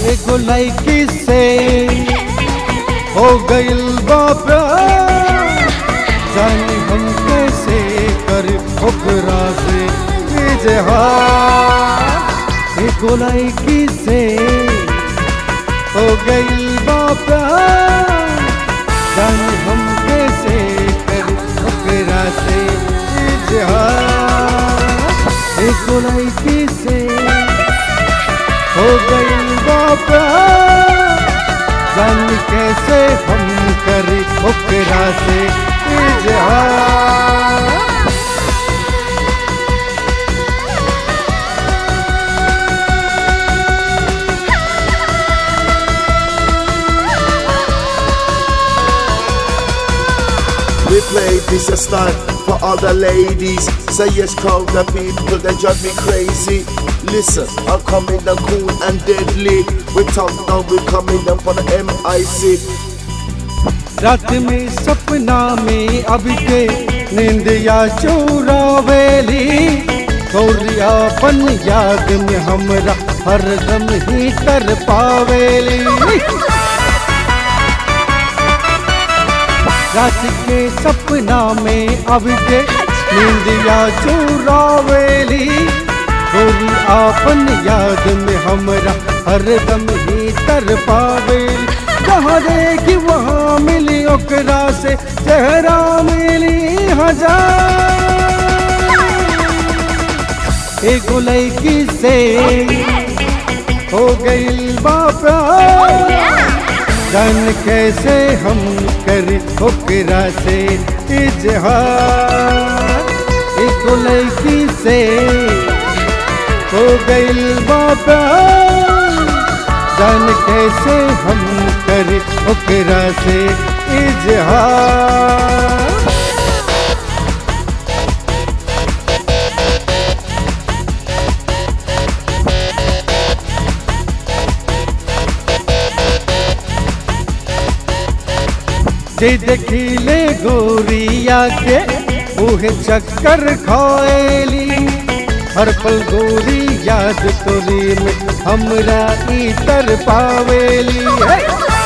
एगो लड़की से हो गइल बा प्यार जाने हम कैसे कर ओकरा से इजहार एगो लड़की से हो गइल बा प्यार जाने हम कैसे कर ओकरा से इजहार एगो लड़की से हो गई बाबा जान कैसे हम करी ओकरा से इजहार We play this a stunt for all the ladies. Say yes, crowd the people that drive me crazy. Listen, I'm coming down cool and deadly. We talk now, we coming down for the MIC. रात में सपना में अब के निंदिया चोरावेली गौरिया बन याद में हमरा हरदम ही कर पावेली रात के सपना में अब के निंदिया चोरावेली गोरी आपन याद में हमरा हरदम ही तर पावेली जहाँ देखी वहाँ मिली ओकरा से चेहरा मिली हजार एगो लड़की से हो गई बापा जान कैसे हम कर ओकरा से इजहार एगो लड़की से हो गई बापा जान कैसे हम कर ओकरा से इजहार जे देखिले गोरिया के उहे चक्कर खाएली हर पल गोरी याद तोरी में हमरा इतर पावेली हे!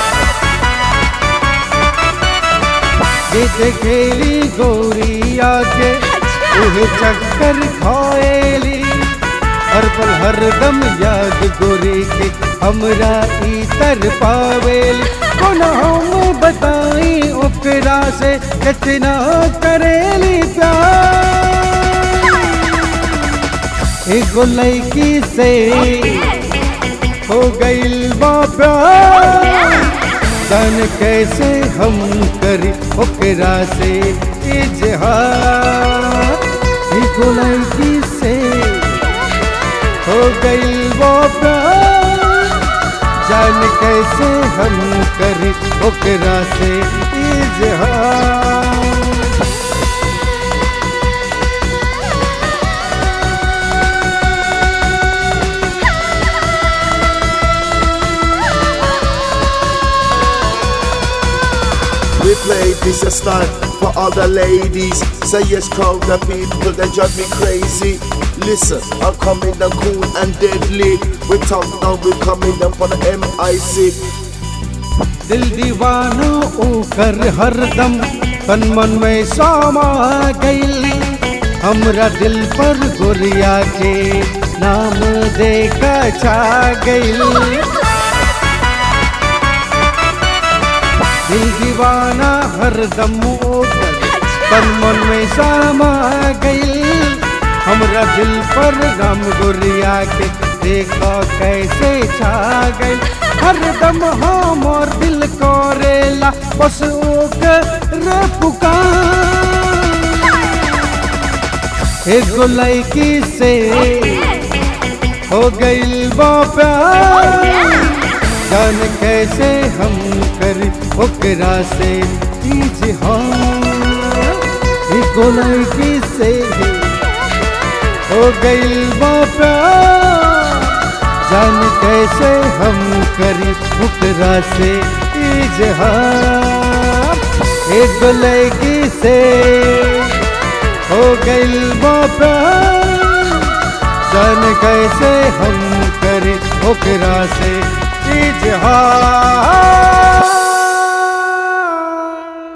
जे देखेली गोरिया के उहे चक्कर खाएली हर पल हर दम याद गोरी के हमरा इतर पावेली कोना हम बताई ओकरा से कितना करेली प्यार एगो लड़की से हो गइल बाबा जान कैसे हम करी ओकरा से इजहार एगो लड़की से हो गइल बाबा जान कैसे हम करी ओकरा से इजहार We play this a stunt for all the ladies. Say yes, crowd the people that drive me crazy. Listen, I'm coming down cool and deadly. We talk now, we coming down for the MIC. दिल दीवाना ओकर हरदम तन मन में सामा गइल हमरा दिल पर गोरिया के नाम देखा छा गइल दिल दीवाना हरदम ओकर तन मन में सामा गइल हमरा दिल पर राम गोरिया के देखा कैसे छा गइल हरदम हमर दिल करेला बस ओकर पुकार एगो लड़की से हो गइल बापा जान कैसे हम कर ओकरा से इजहार एगो लड़की से हो गइल बापा जान कैसे हम करी ओकरा से इजहार एक लड़की से हो गइल बापा जान कैसे हम करी ओकरा से चीज है